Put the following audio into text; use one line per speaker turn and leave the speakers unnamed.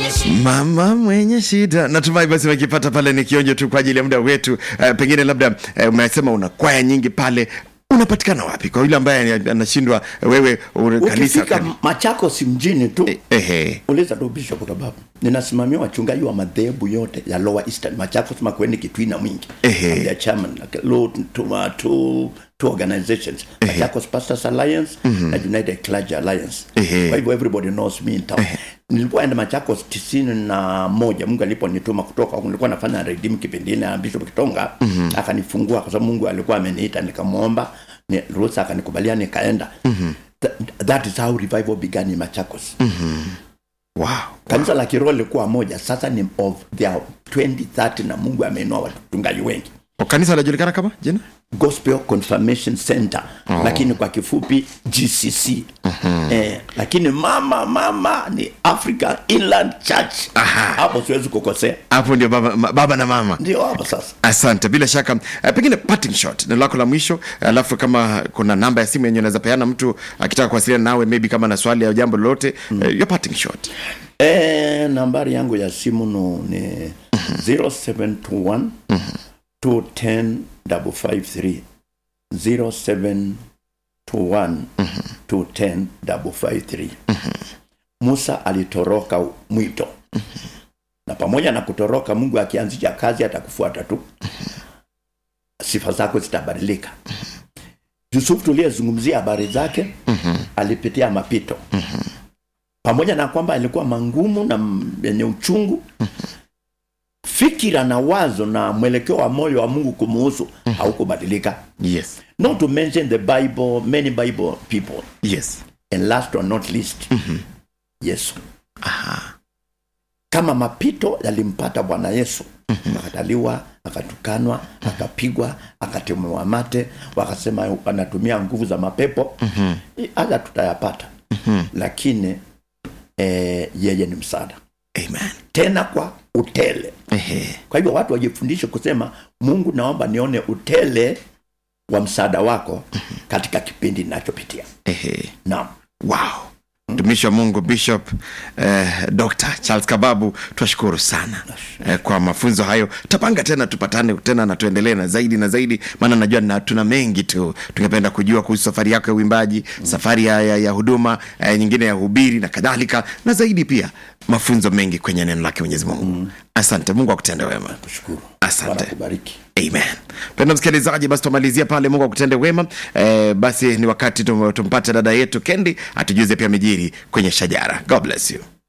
mama mwenye shida natumai basi wakipata pale ni kionjo tu kwa ajili ya muda wetu uh, pengine labda uh, umesema una kwaya nyingi pale unapatikana wapi kwa yule ambaye anashindwa wewe u- kanisa
ukifika
kani-
machakos mjini tu
ehe
uliza tu bishop kwa sababu ninasimamia wachungaji wa madhehebu yote ya lower eastern machakos makweni kitwina mwingi
Ehe.
I'm their chairman like, low, to, uh, two, two organizations machakos pastors alliance na united clergy alliance
Ehe.
kwa hivyo everybody knows me in town nilipoenda machakos tisini na moja mungu aliponituma kutoka huku, nilikuwa nafanya redim kipindi ile na bishop kitonga akanifungua kwa sababu mungu alikuwa ameniita nikamwomba ni, ruhusa akanikubalia nikaenda Th- that is how revival began in machakos
wow
kanisa la kiroho lilikuwa moja sasa ni of their 2030 na mungu ameinua watungaji wengi
O, kanisa linajulikana kama jina
gospel confirmation center oh. lakini kwa kifupi gcc uh-huh. eh, lakini mama mama ni africa inland church
Aha.
hapo siwezi kukosea
hapo ndio baba, ma- baba na mama
ndio hapo sasa
asante bila shaka uh, pengine parting shot neno lako la mwisho alafu kama kuna namba ya simu yenye unaweza peana mtu akitaka kuwasiliana nawe maybe kama na swali au jambo lolote mm. uh, your parting shot
eh, nambari yangu ya simu no, ni 0721 210 553 0721 210 553 musa alitoroka mwito na pamoja na kutoroka mungu akianzisha kazi atakufuata tu sifa zako zitabadilika yusufu tuliyezungumzia habari zake alipitia mapito pamoja na kwamba alikuwa mangumu na m- yenye uchungu fikira na wazo na mwelekeo wa moyo wa mungu kumuhusu haukubadilika
yes
not to mention the bible many bible people
yes
and last or not least yesu kama mapito yalimpata bwana yesu akataliwa akatukanwa akapigwa akatemewa mate wakasema anatumia nguvu za mapepo I- haya tutayapata lakini eh, yeye ni msaada
amen
tena kwa utele
ehe
kwa hivyo watu wajifundishe kusema mungu naomba nione utele wa msaada wako katika kipindi ninachopitia
ehe
naam
wow mtumishi wa mungu bishop eh, dr charles kababu twashukuru sana eh, kwa mafunzo hayo tapanga tena tupatane tena na tuendelee na zaidi na zaidi maana najua na tuna mengi tu tungependa kujua kuhusu safari yako ya uimbaji mm. safari ya, ya, ya huduma eh, nyingine ya hubiri na kadhalika na zaidi pia mafunzo mengi kwenye neno lake mwenyezi mungu mm. asante mungu akutende wema
kushukuru
Asante.
Bwana akubariki
amen penda msikilizaji basi tumalizia pale mungu akutende wema eh, basi ni wakati tum- tumpate dada yetu kendi atujuze pia mijiri kwenye shajara god bless you